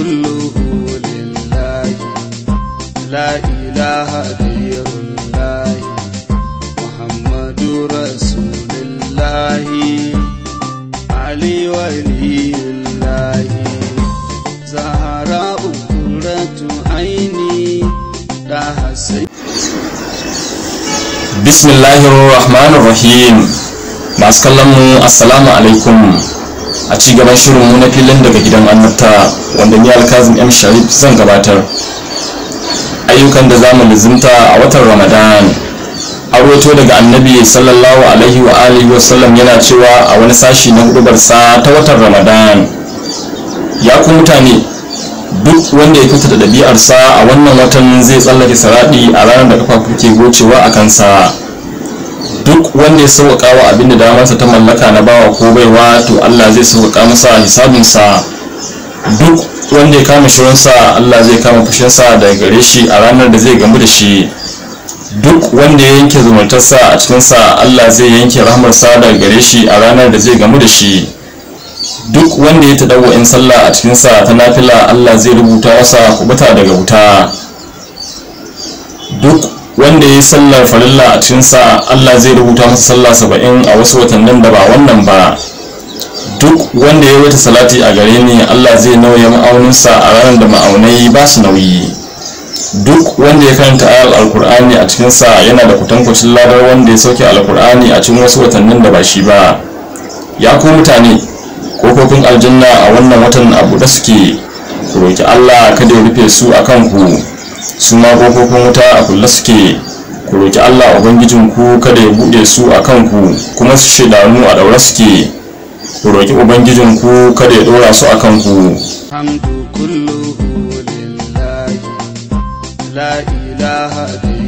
كله لله لا إله غير الله محمد رسول الله علي ولي الله زهراء قرة عيني لها سيد bismillahir rahmanir rahim masu kallon mu assalamu alaikum a ci gaban shirin mu na filin daga gidan annabta wanda ni alkazim m sharif zan gabatar ayyukan da zamu lizimta a watan ramadan arwato daga annabi sallallahu alaihi wa alihi wa sallam yana cewa a wani sashi na hudubarsa ta watan ramadan ya ku mutane duk wanda ya kyautata ɗabi'arsa a wannan watan zai tsallake saraɗi a ranar da kafafu ke gocewa a kansa duk wanda ya sauƙaƙa wa abin da damarsa ta mallaka na bawa ko baiwa to allah zai sauƙaƙa masa hisabinsa duk wanda ya kama shirinsa allah zai kama fushinsa daga gare shi a ranar da zai gamu da shi duk wanda ya yanke zumuntarsa a cikinsa allah zai yanke rahmarsa daga gare shi a ranar da zai gamu da shi duk wanda ya taɗawa in sallah a cikinsa ta nafila Allah zai rubuta masa kubuta daga wuta duk wanda ya yi sallar farilla a cikinsa Allah zai rubuta masa sallah saba'in a wasu watannin da ba wannan ba duk wanda ya wata salati a gare ni Allah zai nauya ma'auninsa a ranar da ma'aunai ba su nauyi duk wanda ya karanta ayar alkur'ani a cikinsa yana da kutankucin ladar wanda ya sauke alkur'ani a cikin wasu watannin da ba shi ba ya ku mutane kofofin aljanna a wannan watan abu da suke ku roki Allah kada ya rufe su a kanku su ma kofofin wuta a kulle suke ku roki Allah ubangijin ku kada ya bude su a kanku kuma su shaidanu a daure suke ku roki ubangijin ku kada ya dora su a kanku الحمد كله لله لا إله غير